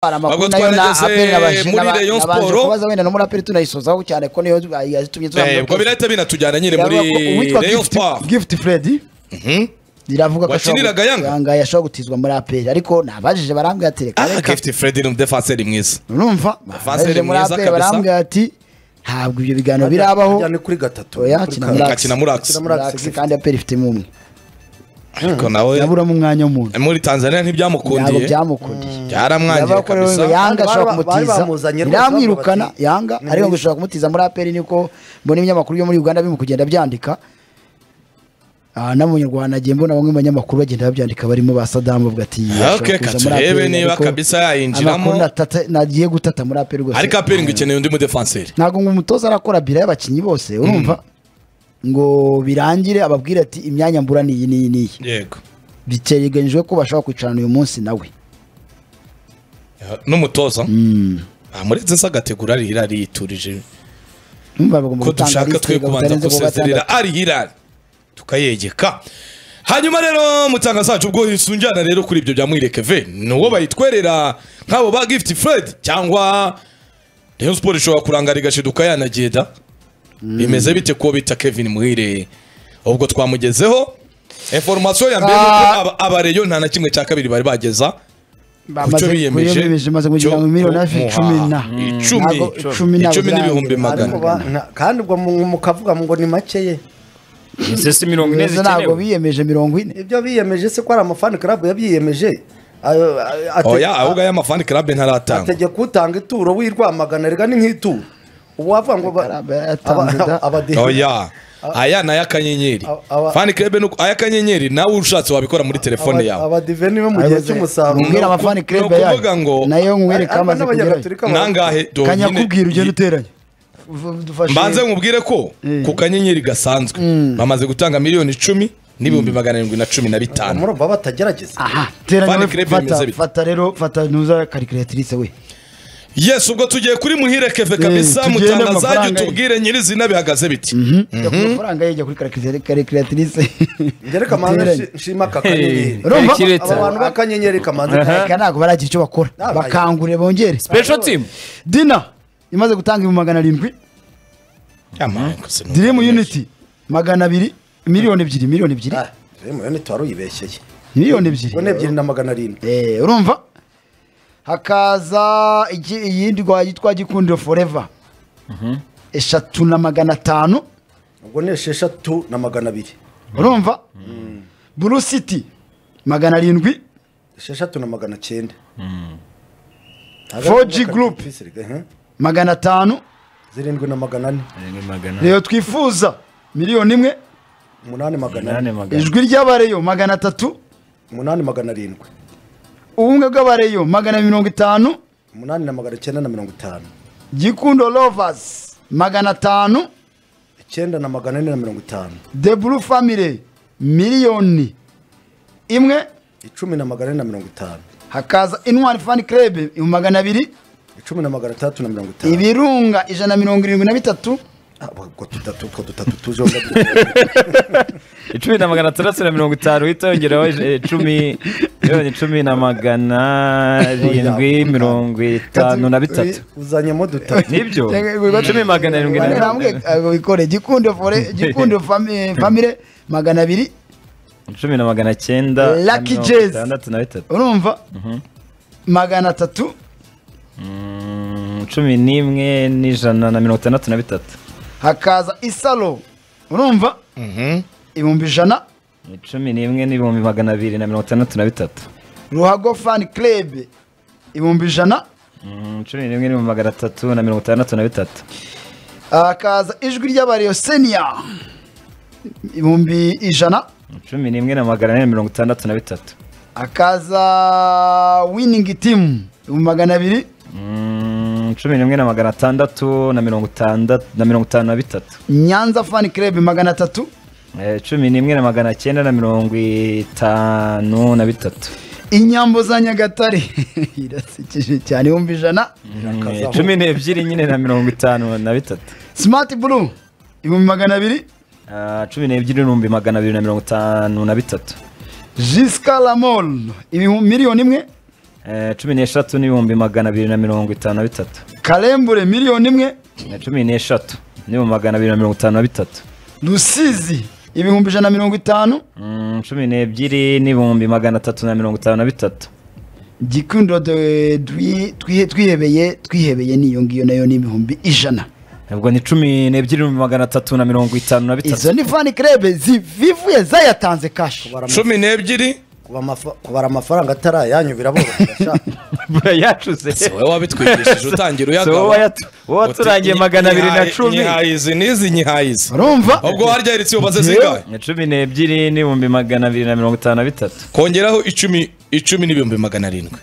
hari Ahubwo amakuru nayo na twarageze aperi nabaje muri naba- Rayon nabanje Sport. kubaza wenda no muri aperi tunayisozaho cyane ko niyo yazitumye Eh, ubwo birahita binatujyana nyine muri uwitwa Rayon Gift- Sport gift fred ziravuga ko Wakiniraga ashobora Yanga? gu- yanga yashobora gutizwa muri aperi ariko nabajije barambwira ati reka ah reka Gift Fred ni umudefanseri mwiza numva Vanseri nabajije muri mwiza aperi kabisa. barambwira ati ntabwo ibyo biganiro birabaho Ajyane kuri gatatu Oya, kuri kina kane. muri- akina muri Axe Akina muri Axe, Relax, Gift. kandi aperi ifitemo umwe ariko nawe yaburamo umwanya w'umuntu muri Tanzania ntabwo ntibyamukundiye byamukundiye byaramwangiye Yavuga ko rero ngo kabisa yanga Kandi ashobora bari ba- bari kumutiza bamuzanye rwose biramwirukana bavuga ati, yanga "Ni ariko ngo muri- ushobora kumutiza muri aperi niko mbona ibinyamakuru byo muri uganda birimo kugenda byandika aha n'abanyarwanda nagiye mbona bamwe mu banyamakuru bagenda babyandika barimo ba sadamu bavuga ati ashobora Okay, kuza ka muri turebe APR, niba ariko kabisa yayinjiramo. amakuru natata- nagiye gutata muri aperi rwose ariko aperi ngo ikeneye undi mudefanseri ntabwo ngo umutoza arakora bira y'abakinnyi bose urumva ngo birangire ababwire ati imyanya mbura ni iyi n'iyi n'iyi yego biteganyijwe ko bashobora kwicarana uyu munsi nawe n'umutoza Mm. amuretse se agategura ari hirari yiturije Urumva bagomba ko gutanga dushaka liste twe ngo kubanza bitarenze kuwa gatandatu. gusezerera ari hirari tukayegeka hanyuma rero mutanga zacu ubwo hisunjana rero kuri ibyo bya mwireke ve ni uwo bayitwerera nk'abo ba gift fred cyangwa rayon sport ishobora kurangara igashiduka yanagenda bimeze bite kuwo bita kevin muhire ubwo twamugezeho information ya mbere ni Ah. uko aba- abareyo nta na kimwe cya kabiri bari bageza Bamaze- biyemeje? biyemeje maze kugira ngo miliyoni hafi Cyo- icumi na Mm. Icumi. Ntabwo Icumi ntabwo n'ibihumbi birangira. magana. Ariko ba- na- kandi ubwo mu- mukavuga ngo ni make ye sesi mirongo ine Neza ntabwo zikenewe biyemeje mirongo ine ibyo biyemeje se ko ari amafani club yabyiyemeje Ayo- a- ate- oya ahubwo aya mafani club ntaratanga ategeka utanga ituro w'irwamagana rega ni nk'ituro uwavuga ngo ba- Club yaratanze aba- da. abade- oya aya ni ayakanyenyeri Aba- aba- fan club ni uko- ayakanyenyeri nawe ushatse wabikora muri telefone aba- yawe abadive niwe mu gihe cy'umusaruro Mbwira amafani ni club ukuvuga yayo. ngo- nayo nkwere Ariko kamaze kugerayo n'abanyagatolika baba- nangahe do- kanyakubwira ugenda nyine- uteranya Uv- dufashe- mbanze nkubwire ko ku kanyenyeri gasanzwe bamaze gutanga miliyoni icumi n'ibihumbi magana arindwi na cumi na bitanu murumva batagerageza aha teranya Fan we, club fata- imeze bite? fata rero fata nuza karikiratirise we yes ubwo tugiye kuri muhire keve kabisa tugende mu mutangazaje mafaranga ye. utubwire nyirizina bihagaze biti Jya ku mafaranga ye jya kuri karikiratirise ngereka amanza nshima aka kanyenyeri Urumva? Hey, aba bantu b'akanyenyeri kamanza Aka ntabwo baragira icyo bakora Ntabwo. bakangure bongere special team dina imaze gutanga ibihumbi magana arindwi dirimu unity magana abiri miliyoni ebyiri miliyoni ebyiri Ah, rero murabona tuwari uyibeshyeye miliyoni ebyiri ubona ebyiri na magana arindwi Eh, urumva hakaza iki- iyindi rwa yitwa gikundiro foreva eshatu na magana atanu ubwo ni esheshatu na magana abiri urumva buru siti magana arindwi esheshatu na magana cyenda 4G group. magana atanu zirindwi na magana ane reyo twifuza miliyoni imwe umunani magana nane ane magana ijwi ry'abareyo magana atatu umunani magana arindwi ubumwe bw'abareyo magana mirongo itanu umunani na magana cyenda na mirongo itanu gikundo lovers magana atanu icyenda na magana ane na mirongo itanu the blue family miliyoni imwe icumi na magana ane na mirongo itanu hakaza intwari fan club ibihumbi magana abiri icumi na magana atandatu na mirongo itanu ibirunga ijana na mirongo irindwi na bitatu Ah, ubwo tutatu utwo dutatu tujonga icumi na magana atandatu na mirongo itanu uhita yongeraho eh, cumi miliyoni cumi na magana arindwi mirongo itanu na bitatu uzanyemo dutatu nibyo Yego, cumi magana arindwi na Nambwe, eh, wikore gikundo fore gikundo fami- family magana abiri cumi na magana cyenda na Lucky mirongo Jazz. itandatu na bitatu urumva magana atatu Mm, cumi n'imwe n'ijana na mirongo itandatu na bitatu hakaza isalo urumva ibihumbi ijana Ni cumi n'imwe n'ibihumbi magana abiri na mirongo itandatu na bitatu ruhago fan club ibihumbi ijana Mm, cumi n'imwe n'ibihumbi magana atatu na mirongo itandatu na bitatu hakaza ijwi ry'abareyo senior ibihumbi ijana cumi n'imwe na magana ane na mirongo itandatu na bitatu hakaza winning team ibihumbi magana abiri Mm, cumi n'imwe na magana atandatu na mirongo itandatu na mirongo itanu na bitatu nyanza fan club magana atatu Eh, cumi n'imwe na magana cyenda na mirongo itanu na bitatu inyambo za nyagatare irasekeje cyane ibihumbi ijana Mm, eh, cumi n'ebyiri nyine na mirongo itanu na bitatu smart blue ibihumbi magana abiri Ah, cumi n'ebyiri n'ibihumbi magana abiri na mirongo itanu na bitatu jiska lamol ibihumbi miliyoni imwe eh, cumi n'eshatu n'ibihumbi magana abiri na mirongo itanu na bitatu karembure miliyoni imwe Eh, cumi n'eshatu n'ibihumbi magana abiri na mirongo itanu na bitatu rusizi ibihumbi ijana na mirongo itanu Mm, cumi n'ebyiri n'ibihumbi magana atatu na mirongo itanu na bitatu gikundo de- twi- twihe- twihebeye twihebeye niyo ngiyo nayo ni ibihumbi ijana ubwo ni cumi n'ebyiri n'ibihumbi magana atatu na mirongo itanu na bitatu izo ni fani krebe zivivuye zayatanze kashi kubara amafa- cumi n'ebyiri kuba amafa- kubara amafaranga atari ayanyu biraborohera sha. yacuze si wowe wabitwigishije utangira So, wowe uyagaba wayatu- wowe waturangiye Uti, magana abiri na nyihaye- cumi nyihayizi n'izi nyihayizi urumva ubwo harya heretse ubaze zingahe Ni cumi n'ebyiri n'ibihumbi magana abiri na mirongo itanu na bitatu kongeraho icumi icumi n'ibihumbi magana arindwi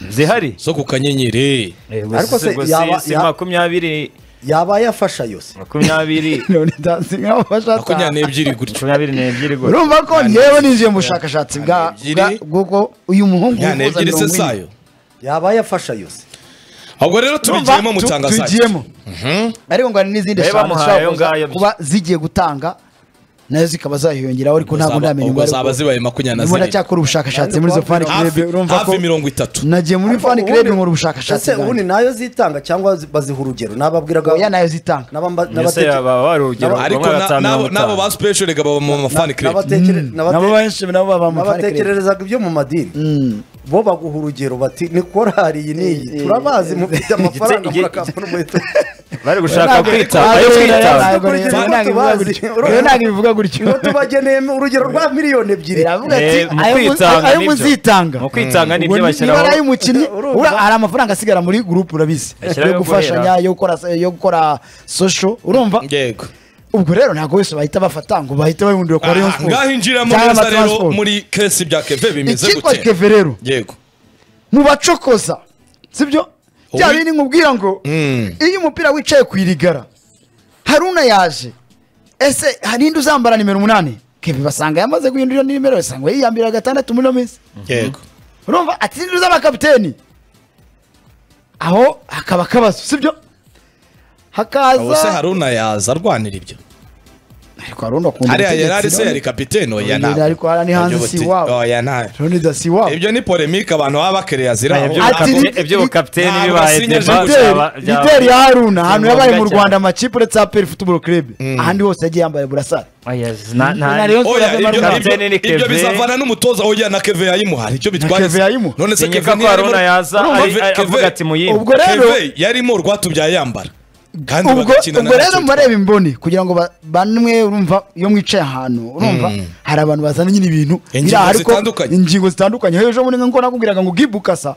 zihari zo ku kanyenyeri Ariko se gusa yaba- si ya- makumyabiri yaba yafasha yose makumyabiri none ndazi nkaho makumyabiri bashaka n'ebyiri gutyo makumyabiri n'ebyiri gusa urumva ko ngewe ninjiye mu bushakashatsi bwa Makumyabiri bwa- bw'uko uyu muhungu makumyabiri wifuza n'ebyiri se mirongo ine zayo yaba yafasha yose ahubwo rero Urumva? tubigiyemo Tu- mutangazayo tugiyemo ariko ngo hari n'izindi Nayo eshanu bamuhaye zishobora ayo kuza- ngayo. kuba zigiye gutanga nazo zikaba zahiyongeraho ariko ntabwo Zaba- ndamenya ubwo umubare zaba kuko zibaye makumyabiri na ndimo zirindwi ndacyakora ubushakashatsi muri izo fani hafi krebe urumva ko hafi mirongo itatu nagiye muri Ariko fani ubundi- krebe nkora ubushakashatsi ese ubundi bwanjye. nayo zitanga cyangwa zi- baziha urugero nababwiraga oya nayo zitanga n'aba- mbese n'abate- yaba wari urugero ariko bamwe batanu na- mirongo nabo nabo itanu. ba special baba mu mafani club n'abatekere- n'abate- nabo benshi nabo baba mu fani krebe n'abatekererezaga ibyo mu madini bo baguha urugero bati ni korari iyi n'iyi turabazi mufite amafaranga Igiti- murakapa n'umuheto bari gushaka kwita bari kwita ntabwo bivuga gutyo niho tubageneye urugero rwa miliyoni ebyiri biravuga Eh, ati mu ayo mu- kwitanga ayo nibyo. muzitanga mu kwitanga ni Ubwo ibyo ni- niba ari bashyiraho ay'umukinnyi Urumva? ura- hari amafaranga asigara muri gurupe urabizi Ashyiraho yo yo gufashanya yo gukora yo gukora social urumva yego ubwo rero ntabwo bose bahita bafata ngo bahite bahindura kwa Rayon Aha, Sports ngaho injiramo cyangwa neza Amatora rero Sports. muri kesi bya keve bimeze icyitwa gute keve rero yego mubacokoza sibyo bya Uwi- bindi nkubwira ngo Mm. iyo umupira wicaye ku irigara haruna yaje ese hari indi uzambara nimero umunani keve basanga yamaze guhindura iyo nimero basanga yiyambira gatandatu muri ino minsi yego urumva ati "Sinzi uz'abakapiteni aho hakaba akabazo sibyo abo se hakaza haruna yaza arwanira ibyo ariko harunda akunda hariya yari ari ubutegetsi, se none- yari kapitene oya Oya, ntabwo ariko hariya ni hanze, Ugira si uti, iwabo. oya ntabwo Roni da si wabo ibyo ni polemike abantu baba bakereye azira Ibyo Ati- bukapite- ibyo bukapiteni Ntabwo bibaye asinye deba Jean byaba- Lideri- byaba- lideri ya haruna ahantu yabaye mu ngombwa cyane. rwanda amakipe uretse aperi futuboro kerebe ahandi hose yagiye yambaye burasari Oya, na- na- Na Rayon Sports oya yavuyemo ibyo ari- ibyo- Kapitene ni ibyo Keve. bizavana n'umutoza oya na keve yayimuhari icyo bitwaye Keve yayimuha. none se Sinkeka keve ko Haruna yaza Urumva ari- Keve- avuga ati muyimbe. Ubwo rero- Keve yarimo rwatubyaye yambara kandi ubwo bagakina ubwo rero natwe. mureba imboni kugira ngo ba- bamwe urumva iyo mwicaye ahantu urumva hari abantu bazana nyine ibintu Ingingo biri aha, ariko zitandukanye. ingingo zitandukanye hejuru muri ngo nakubwiraga ngo gibukasa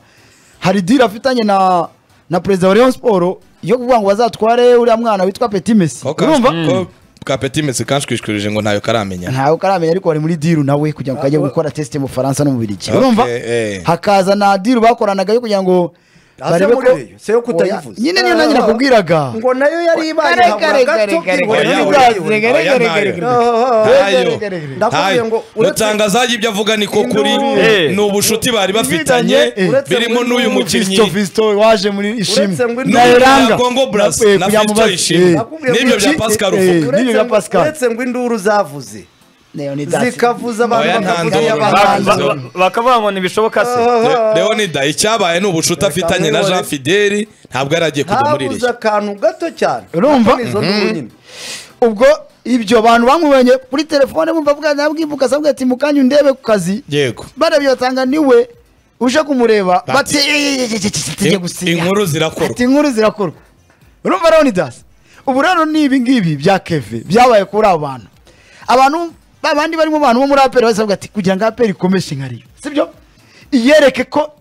hari dira afitanye na na perezida wa Rayon Sport yo kuvuga ngo bazatware uriya mwana witwa Petit Messi ko urumva ka- ko kapeti mesi kanshwishwirije ngo ntayo karamenya ntawe ukaramenya ariko bari muri diru nawe kugira ngo ajye gukora tesite mu Faransa no mu Birigi Okay, urumva eh. hakaza na diru bakoranaga yo kugira ngo Ah, se barebe muri ko- Rayon, se yo kutayivuza. nyine niyo nanjye nakubwiraga ngo nayo yari ibaye Kare, nkabura kare, kare, gato kare, kibona kare, n'ibyayo. kare. Ntayo. Ndakubwiye Ntayo. ngo uretse- Rutangazaga ibyo avuga ni ko kuri Eh. ni ubushuti bari bafitanye Eh. Uretse birimo muri n'uyu Nubu mukinnyi Fiston Fiston waje muri ishimwe Uretse ngo Na induru Elanga. ya Congo Brass Nakwiye na kuyamubaza. Fiston Ishimwe. Eh. Nakubwiye N'ibyo ngo bya iki- Pascal eh, Ruvuga. N'ibyo bya uretse ngo- Pascal. uretse ngo induru zavuze Leonidas. zikavuza abantu Oya, nta bakavuga nduru. ba- iy'abahanzi ba- ba- bakavuga ngo ntibishoboka se leonida icyabaye ni ubushuti afitanye na jean fideli ntabwo yari agiye kujya muri habuze rishya akantu gato cyane Urumva? Ariko ni izo nduru nyine ubwo ibyo abantu bamubonye kuri telefone bumva bwana bwibuka asabwa ati mukanya undebe ku kazi yego barebye batanga niwe uje kumureba bati Bati- tujye gusinya inkuru zirakorwa. ati inkuru zirakorwa urumva Leonidas ubu rero ni ibi ngibi bya keve byabaye kuri abo bantu abantu babandi barimo abantu bo muri aperi basabwa ati kugira ngo aperi ikomeshe nka riyo sibyo iyereke ko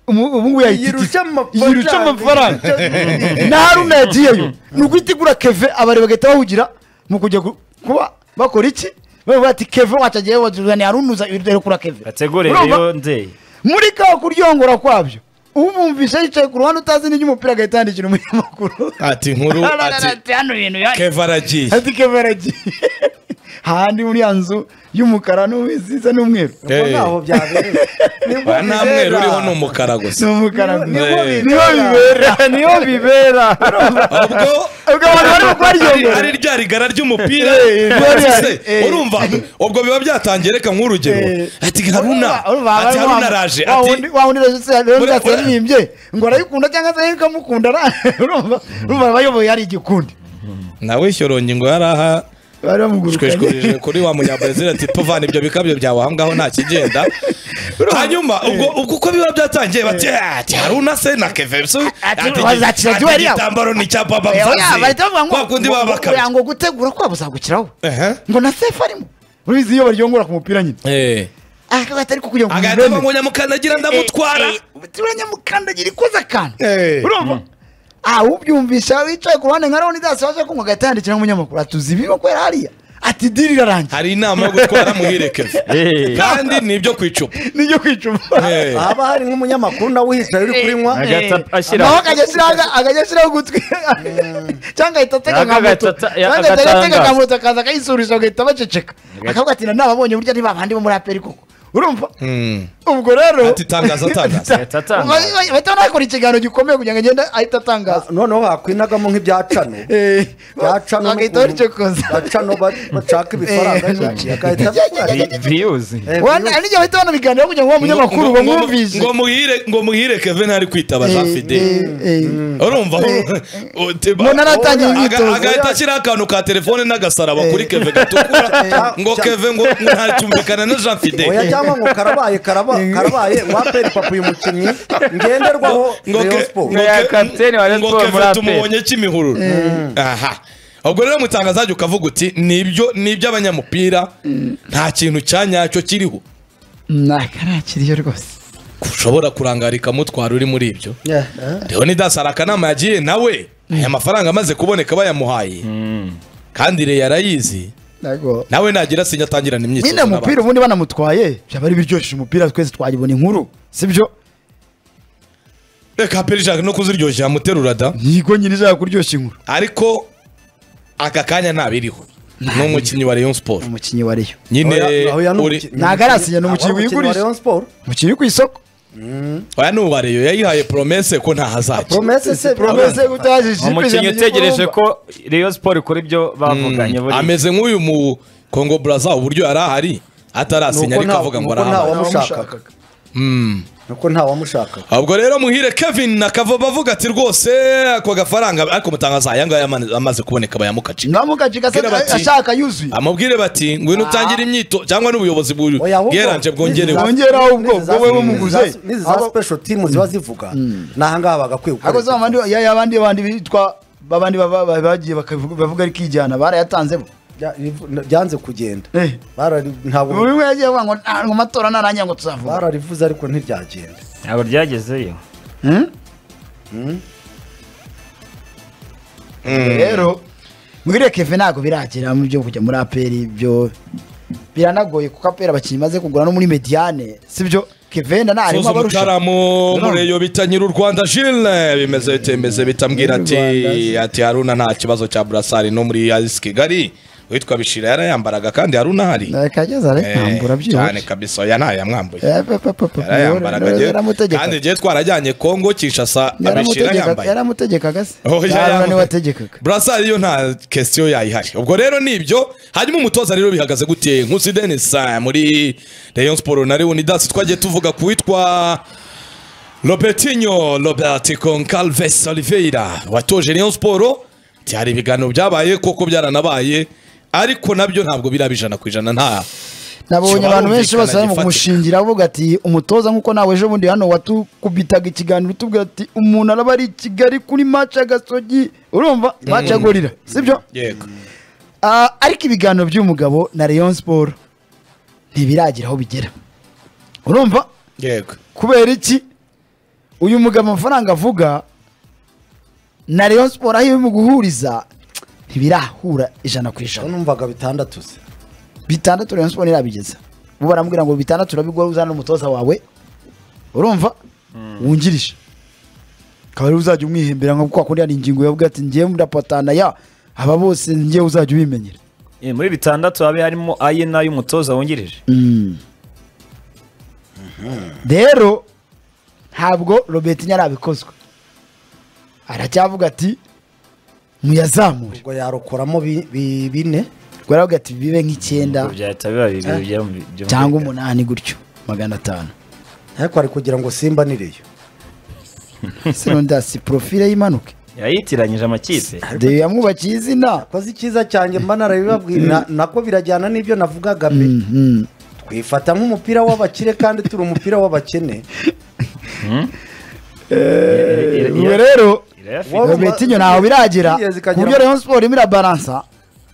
umu- ubu ngubu yirusha yayitikiza amafaranga yirusha amafaranga Yirusha- na haruna yagiyeyo ni uguhita igura keve abari bagahita bahugira mu kujya gu- kuba bakora iki bavuga ati keve wacu agiye wajyana haruna uza iri kura keve bategure Urumva? rero nzeye muri ka kuryongora kwabyo umwumvisha yicaye ku ruhande utazi n'iby'umupira agahita yandikira umunyamakuru ati inkuru ati hano ibintu ya- keva aragiye ati keve aragiye hahandi muri ya nzu y'umukara n'isize n'umweru ubwo Eh. ntaho byabereye nibwo Ba nta mweru bibera. uriho ni umukara gusa ni umukara gusa. Nibwo Eh. niho bibera bibera niyo bibera ubwo ubwo abantu bari gukora iyo ari ngoro ari rya rigara ry'umupira Eh, eh, se, eh. urumva ubwo biba byatangiye reka nk'urugero Eh. ati haruna ati haruna araje ati wawundi rero Ure- ure- byatarimbye ngo arayikunda cyangwa se ikamukunda ra- urumva urumva abayoboye ari igikundi nawe shyorongi ngo yari aha bari bamugurukanye tweshwereje kuri wa munyabrazil ati tuvana ibyo bikabyo byawe aho ngaho nta kigenda hanyuma ubwo ubwo uko biba byatangiye bati "Ah, ati haruna se na kevesu Ati, wazacira duel yabo." igitambaro ni icya baba Oya, bahita bavuga ngo- kwa kundi ngo- baba ngo- oya, bakabya ngo gutegura kwabo zagukiraho Ehe. ngo na sefu arimo urabizi iyo baryongora ku mupira nyine Eh. akagahita ariko kugira ngo agahita ava umureme. ngo nyamukandagira ndamutwara Eh, eh, uranyamukandagira ikoze akantu Eh. urumva ah ubyumvisha wicaye ku ruhande nka Leonidas waje kunywa agahita yandikira nk'umunyamakuru atuzi ibi bakorera hariya ati diri irarangiye hari inama yo gutwara muhirekeza Eh. kandi ni ibyo ku icupa nijyo kwicuma Eh. haba hari nk'umunyamakuru nawe uhicaye uri kunywa agahita ashyiraho naho akajya ashyiraho aga- akajya ashyiraho ugutwi cyangwa ahita atega Naka nka moto agahita ata- ya- cyangwa ahita atega nka agatangaza. moto akaza akayisurisha bagahita baceceka akavuga ati nanababonye burya ni babandi bo muri aperi koko urumva Mm. ubwo rero Ati tangaza, tangaza. Ahita atangaza. Ba- ba- bahita banakora ikiganiro gikomeye kugira ngo agende ahita atangaza noneho bakwinagamo nk'ibyacano Eh, byacano bagahita n'ukuntu babicokoza byacano ba- bacaka ibifaranga Eh. intoki, agahita abikora. Vi- viyuzi Eh, Wana- hari n'igihe bahita banabiganiraho kugira ngo uwo munyamakuru Ngo- ngo- bamwumvishe ngo muhire ngo muhire kevin ari kwitaba jean fidele urumva Umuntu aratangira imyitozo. agahita ashyiraho akantu ka telefone n'agasaraba kuri keve gatukura Eh. ngo keve ngo ngo ntacyumvikane na jean oya fidele cyangwa ngo karabaye karaba- karabaye waperi papa uyu mukinnyi ngenderwaho ngo Rayon ke- Sports. ngo Ya ke- kapiteni wa Rayon ngo Sports muri keve APR. tumubonye kimihururu aha ubwo rero mutangazaje ukavuga uti nibyo n'iby'abanyamupira nta kintu cya nyacyo kiriho ntakarakiriyo rwose ushobora kurangarika mutwara uri muri ibyo Yeah, eh. leonidas hari akanama yagiye nawe aya mafaranga amaze kuboneka bayamuhaye kandi reyo arayizi ntago nawe nagira sinya atangirana imyitozo nyine n'abandi. umupira ubundi banamutwaye byaba ari biryoshije umupira twese twayibona inkuru sibyo reka peri jacques no kuziryoshya yamuterura da yigo nyine ishaka kuryoshya inkuru ariko aka kanya ntabiriho ni umukinnyi wa rayon sport umukinnyi wa reyo nyine Oya- oya ni uri umukinnyi- Ntabwo arasinya, ni umukinnyi Ahubwo wigurije. wa Rayon Sports. umukinnyi uri ku isoko oya ni uwa rayon yayihaye promesse ko ntahazajya promese se promese utajije umukinnyi utegereje ko Rayon Sport ikora ibyo bavuganye buriya ameze nk'uyu mu congo braza uburyo yari ahari nuko atarasinya ariko nta- avuga ngo nuko nta arahari wamushakaga nuko nta wamushakaga ubwo rero muhire kevin akava bavuga ati rwose ako gafaranga ariko mutangaza aya ngaya ama- amaze kuboneka bayamukaci namukaci gasa Kera bati- ashaka yuzuye amubwire bati ngwino utangire imyito cyangwa n'ubuyobozi Oya, ahubwo bweranje bwongerewe n'izi za- Bwongeraho ubwo, n'izi za- ubwo wowe n'izi za- bamuguze. n'izi za special team ziba zivuga n'ahangaha bagakwiye ariko za gukora bandi ya ya bandi bandi bitwa babandi baba- baba- bagiye bakavuga bavuga ari kijyana barayatanzemo Bya- byanze kugenda Eh. Barari- ntabwo buri umwe yagiye avuga ngo "Ah, ngo amatora narangira ngo tuzavuga bararivuze ariko ntiryagenda ntabwo ryagezeyo rero mwiriye keve ntabwo birakira mu byo kujya muri aperi ibyo biranagoye kuko aperi abakinnyi maze kugura no muri mediane sibyo kevenda nta harimo soza abarusha umutaramu None. mureyo bita nyiri u rwanda jile bimeze bitemeze bitambwira ati ati haruna nta kibazo cya burasari no muri ayisi kigali witwa bishira yarayambaraga kandi haruna ahari akageza Eh, rekambura cyane byihuse kabisa oya ntayamwambuye yarayambaraga njye- kandi yaramutegekaga njyewe twarajyanye kongo kinshasa abishira yambaye yaramutegekaga se Oh, ya- Haruna ya- niwe wategekaga burasari yo nta kesiyo yayihari ubwo rero ni ibyo hanyuma umutoza rero bihagaze gute nkusi denis ah, muri rayon sport na leonidas twagiye tuvuga ku witwa robertinho robert concalves oliveira watoje rayon sport byari ibiganiro byabaye koko byaranabaye ariko nabyo ntabwo biraba ijana ku ijana nta nabonye Kiba abantu benshi barumvikana bose bari mu gifatika. kumushingira avuga ati umutoza nk'uko nawe ejo bundi hano watukubitaga ikiganiro utubwira ati umuntu araba ari i kigali kuri maci ya gasogi urumva maci ya gorira sibyo yego Ah, ariko ibiganiro by'umugabo na Rayon Sport ntibiragira aho bigera urumva yego kubera iki uyu mugabo amafaranga avuga na Rayon Sport aho iri mu guhuriza ntibirahura ijana ku Aho ijana numvaga bitandatu se bitandatu Rayon Sport ntirabigeza bo baramubwira ngo bitandatu urabigura uzana n'umutoza wawe urumva wungirije akaba ariwe uzajya umwihembera nka kwa kundi hari ingingo yavuga ati ngewe ndapatana ya aba bose ngewe uzajya ubimenyera Eh, muri bitandatu habe harimo ayina y'umutoza wungirije rero ntabwo robert nyarabikozwe aracyavuga ati muyazamure ubwo yarokoramo bi- bi- bine ubwo aravuga ati bibe nk'icyenda Ubwo byahita biba bibiri byumvi- byumvikana. cyangwa umunani gutyo magana atanu ariko ari kugira ngo simba nireyo sironda si porofile y'impanuke yayitiranyije amakipe deyo yamwubakiye izina koze icyiza cyanjye mba narabibabwiye na- nako birajyana n'ibyo navugaga mbere Mhm. twifata nk'umupira w'abakire kandi turi umupira w'abakene Ira- ira- ubwo rero irayafite. Wowe- robertinho ntaho biragera Yes, ku ikagera- buryo rayon siporo irimo irabaransa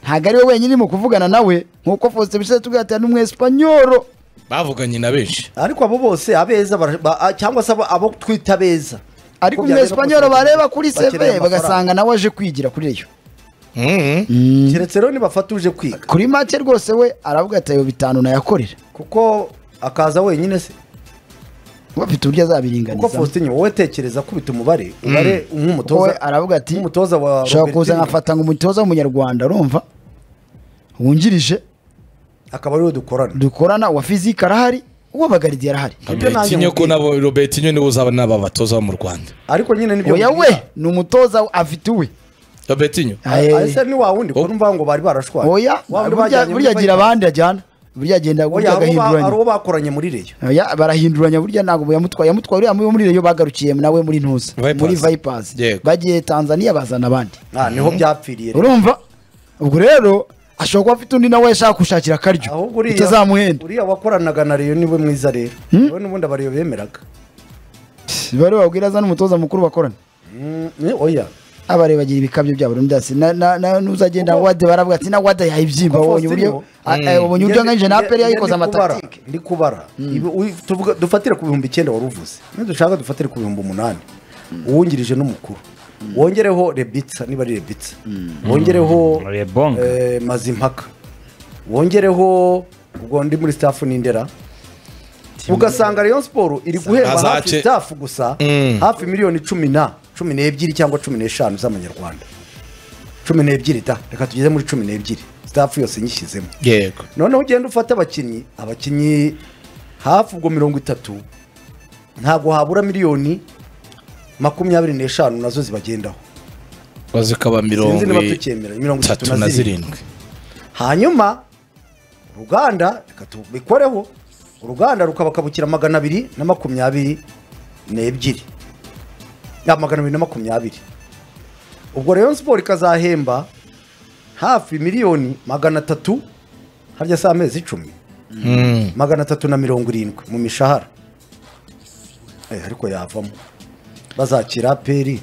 ntabwo ari we wenyine mu kuvugana nawe nk'uko faustin bishatse tugatira n'umwesipanyoro bavuganye na benshi ariko abo bose abeza bara- ba- a- cyangwa se abo- abo twita abeza ariko Ko byagera umwesipanyoro kose- bareba kuri bakeneye seve amafaranga. bagasanga nawe aje kwigira kuri reyo Mhm. keretse rero nibafata uje kwiga kuri make rwose we aravuga ati ayo bitanu nayakorera kuko akaza wenyine se kuba afite uburyo kuko azabiringaniza faustin wowe tekereza kubita umubare umubare wowe nk'umutoza aravuga ati nk'umutoza wa ushobora kuza Robertinho, nkafata ngo umutoza w'umunyarwanda urumva wungirije akaba ariwe dukorana dukorana uwa fizike arahari uwa bagaridiye arahari Ibyo nanjye Robertinho ko nkubwira. nabo Robertinho niwe uzaba naba batoza bo mu Rwanda ariko nyine nibyo oya we mbwira. ni umutoza afite uwe Robertinho Aye. ese ni wa wundi Oh. kuko mvuga ngo bari barashwaye oya Wa wundi burya- bajyanye muri burya agira Fayisali. abandi ajyana burya agenda Oya, burya abo ba- ari agahinduranya uwo bakoranye muri reyo Oya, barahinduranya burya ntabwo yamutwaye yamutwaye uriya muri- muri reyo bagarukiye nawe muri ntuza Vipers. muri vipers Yego. bagiye tanzania bazana abandi Ah, niho byapfiriye rero. urumva ubwo rero ashobora kuba afite undi nawe yashaka gushakira akaryo ahubwo uriya itazamuhenda uriya wakoranaga na reyo niwe mwiza rero niwe n'ubundi abariyo bemeraga bari babwira azana umutoza mukuru bakorana Mm, eh, oya abare bagira ibikabyo byabo rero ndasi na- na- na- n'uzagenda Kuko- wade baravuga ati na wade yayibyimba Kuko ubonye uburyo Faustino- a- eh, ubonye uburyo nka jenaperi yayikoze amatakike ndi kubara Ibi- uyu- tuvuga- dufatire ku bihumbi icyenda wari uvuze nidushaka dufatire ku bihumbi umunani uwungirije n'umukuru wongereho rebitsa niba ari rebitsa wongereho Rebonga. eh, mazimpaka wongereho ubwo ndi muri staff n'indera ugasanga Rayon Sport iri guhemba Zace. hafi staff gusa Mm. hafi miliyoni cumi na cumi n'ebyiri cyangwa cumi n'eshanu z'amanyarwanda cumi n'ebyiri da reka tugeze muri cumi n'ebyiri staff yose nyishyizemo yego noneho ugenda ufata abakinnyi abakinnyi hafi ubwo mirongo itatu ntabwo habura miliyoni makumyabiri n'eshanu nazo zibagendaho bazikaba mirongo Sinzi niba tucyemera, mirongo itatu itatu na na zirindwi hanyuma uruganda reka tubikoreho uruganda rukabakabukira magana abiri na makumyabiri n'ebyiri ya magana abiri na makumyabiri ubwo rero siporo ikazahemba hafi miliyoni magana atatu harya si amezi icumi Mhm. magana atatu na mirongo irindwi mu mishahara Eh, ariko yavamo bazakira peri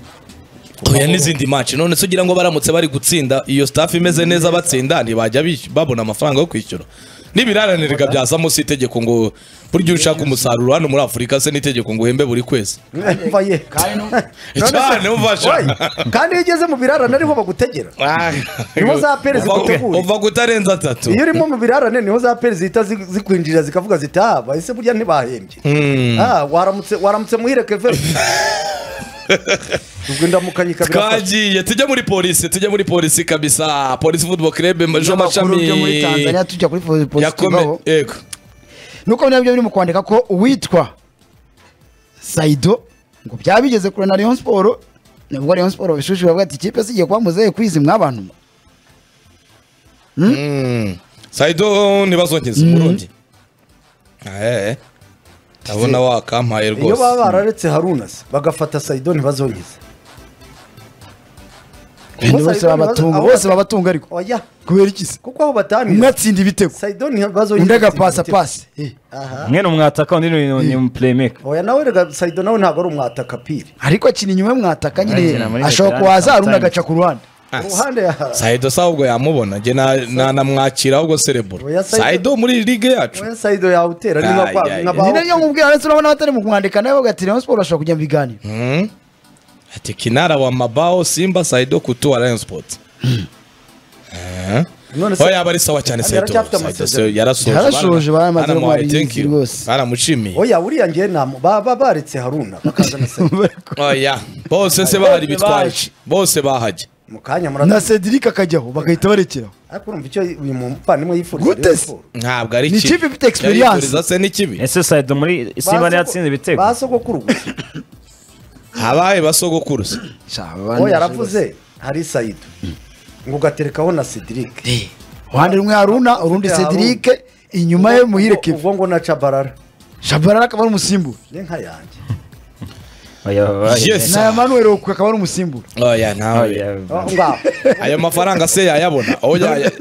oya n'izindi match none se ugira ngo baramutse bari gutsinda iyo staff imeze neza batsinda ntibajya bis- babona amafaranga yo kwishyura n'ibiraranirwa byazamo si itegeko ngo burya iyo ushaka umusaruro hano muri afurika se n'itegeko ngo uhembe buri kwezi Umva ye. None se- cyane umfasha Oya, kandi iyo ugeze mu birarane ariho bagutegera Niho za Perez Uva- zigutegura. uva kutarenza atatu iyo urimo mu birarane niho za peri zihita zi- zikwinjirira zikavuga ziti ah bahise burya ntibahembye Ah, waramutse waramutse muhire keve ubwo indamukanye ikabira twagiye tujya muri polisi tujya muri polisi kabisa polisi football club majo Amakuru mashami byo muri tanzania tujya kuri yakome pozitivaho yego nuko nabyo biri mu kwandika ko uwitwa saido ngo byaba bigeze kure na rayon siporo nubwo rayon siporo babishushije bavuga ati ikipe si igiye kuba muzehe kwizi mwabantu mwe." Mm. saido ntibazongeze burundi Eh, eh. ndabona wakampaye iyo baba rwose bararetse haruna se bagafata sayido ntibazongeze Abantu bose Saidon babatunga ntibazo- bose babatunga ariko oya kubera iki se kuko aho umwe batanira atsinda ibitego sayido ntibazongeze undi agapasa pasi Eh, umwe ni umwataka undi ni ni umuplaymaker oya nawe rega sayido nawe ntabwo ari umwataka piri ariko akina inyuma y'umwataka nyine Akina muri ashobora veterani kuhaza hari undi sometimes. agaca ku ruhande Ah, uruhande ya- saido se ahubwo yamubona nge na- na- namwakira ahubwo cerebro Oya, Saido- saido muri ligue yacu oya sayido yawutera niba Ay, kwa- ay, nka ay. ba- ni naryo mubwira ndetse urabona batari mu kumwandika nawe bagatira Rayon Sport bashobora kujya mu biganiro Mm. ati kinara wa mabao simba saido kutu wa lion sport Eh. none se oya bari sawa cyane Kandi saido yaracyafite Saido amasezerano. se yarasoje Yarasoje, Barana- baramaze baramuhaye, kumuha thank iminsi you. rwose. baramushimiye oya uriya ngewe nta- baba baretse haruna bakazana sayido oya bose se bahari bitwaje bose bahajya mu kanya na murata cedric akajyaho bagahita barekeraho ariko urumva icyo uyu muvandimwe yifuriza Gute Rayon se? Sports. ntabwo ari Ni ikipe ifite experience. Yayifuriza se ni kibi ese sayidi muri simba Ba soko- yatsinze ibitego ba sogokuru gusa habaye basogokuru se uwo yaravuze hari sayido ngo ugaterekaho na cedric uruhande rumwe haruna urundi Haruna. cedric inyuma ye muhire kevin ubwo ngo na cabarara shabarara akaba ari umusimbura ni nka yanjye Oya, oya. Yes. na manuel okuka akaba ari umusimbura oya ntawe Oya. Aho ngaho ayo mafaranga se yayabona oya ya-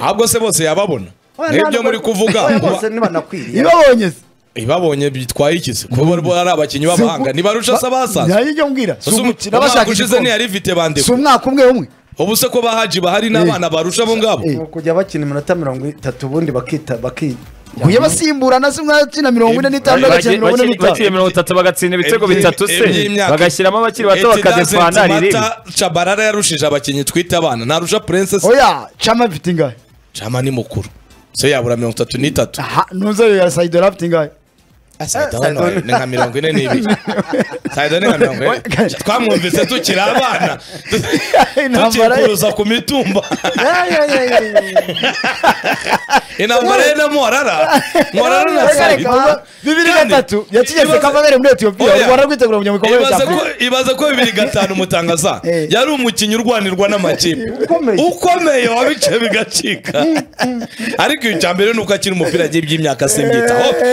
ahubwo se bose yababona Oya, nk'ibyo ntabwo- muri kuvuga oya, kuba- bose ntibanakwiriye ibabonye se ibabonye bitwaye iki se kuba bo ari abakinnyi b'abahanga ntibarusha se abasaza ntihagire icyo mbwira si Ese umu- umukino umwaka bashaka ushize igikombe ntiyarifite bandika si umwaka umwe umwe ubu se ko bahaji bahari n'abana barusha bo ngabo Eh. ni ukujya bakina iminota mirongo itatu ubundi bakita baki kuye basimburana se umwe akina mirongo ine n'itanu undi agakina mirongo ine Bakiri- bakiri n'itanu mirongo itatu bagatsinda ibitego Ebyiri- bitatu se eby'imyaka- bagashyiramo abakiri bato It doesn't bakadefana riri matter, cabarara yarushije abakinnyi twita abana ntarusha prince se oya cama mfite ingahe cama ni mukuru se yabura mirongo itatu n'itatu aha ntuze ya sayidora afite ingahe Saidon wawe ni nka mirongo ine n'ibiri Saidon ni nka mirongo ine twamwumvise tukiri abana Intambara ye. tukikuruza ku mitumba intambara ye na morara morara na Saidon bibiri Kandi, gatatu yakigeze ibaze- kavagari muri etiyopiya u Oya. rwanda rwitegura kujya mu gikombe Ibaze cya ko afurika ibaze ko bibiri gatanu umutangaza Eh. yari umukinnyi urwanirwa n'amakipe Ukomeye. ukomeye wabice bigacika ariko icya mbere ni uko akiri umupira agiye iby'imyaka simbyitaho